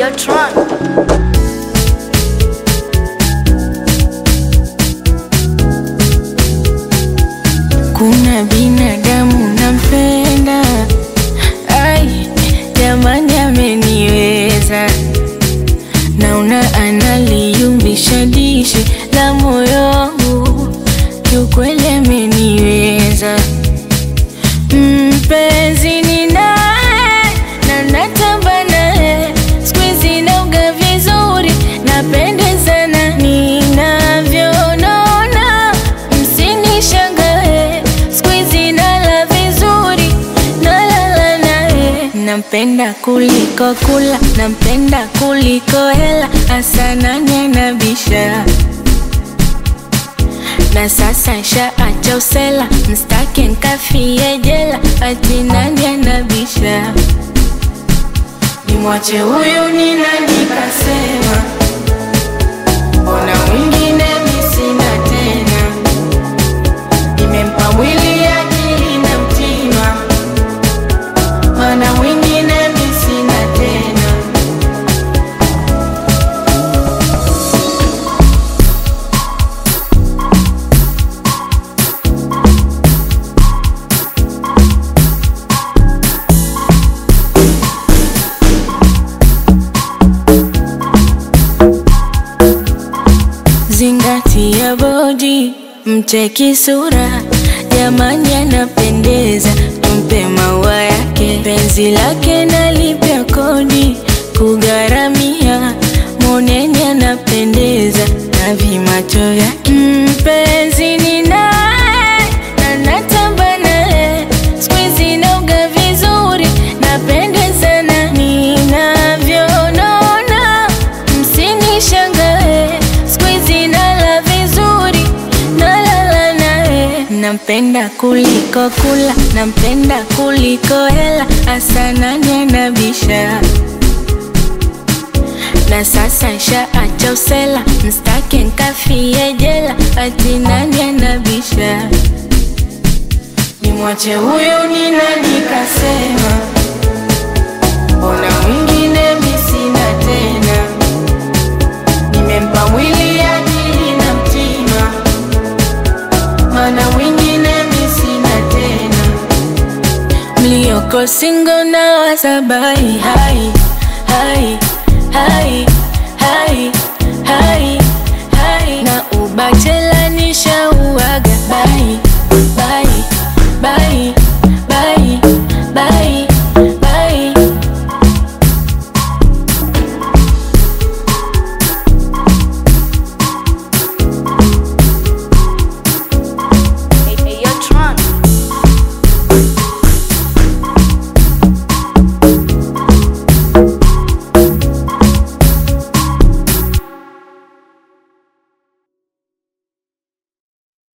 Videotron. Kuna binadamu nampenda, ai jamani, ameniweza. Naona analiumbisha dishi la moyo wangu, kiukweli ameniweza. Mpenzi ninaye na natamba naye, siku hizi nauga vizuri, napendezana ninavyonona, msinishangae, siku hizi nala vizuri, nalala naye. Nampenda kuliko kula, nampenda kuliko hela, hasa nani anabisha na sasa nshaacha usela, mstake nkafie jela, ati nani anabisha? Nimwache huyu ni nani kasema? Mbona mwingine mi sina tena? Nimempa mwili akili na mtima, mana mwingine mi sina tena. Zingatia bodi, mcheki sura, jamani anapendeza, tumpe maua yake, penzi lake nalipia kodi, kugharamia, moneni anapendeza, na vimacho vyake, mpenzi ni naye, na natamba naye, siku hizi nauga vizuri, napendezana ninavyonona, msinishangae, siku hizi nala vizuri, nalala naye. Nampenda kuliko kula, nampenda kuliko hela, hasa nani anabisha? Na sasa nshaacha usela, mstake nkafie jela, ati nani anabisha? Nimwache huyu ni nani kasema? Mbona mwingine mi sina tena? Nimempa mwili akili na mtima, mana mwingine mi sina tena. Mlioko singo na wasabai hai hai hai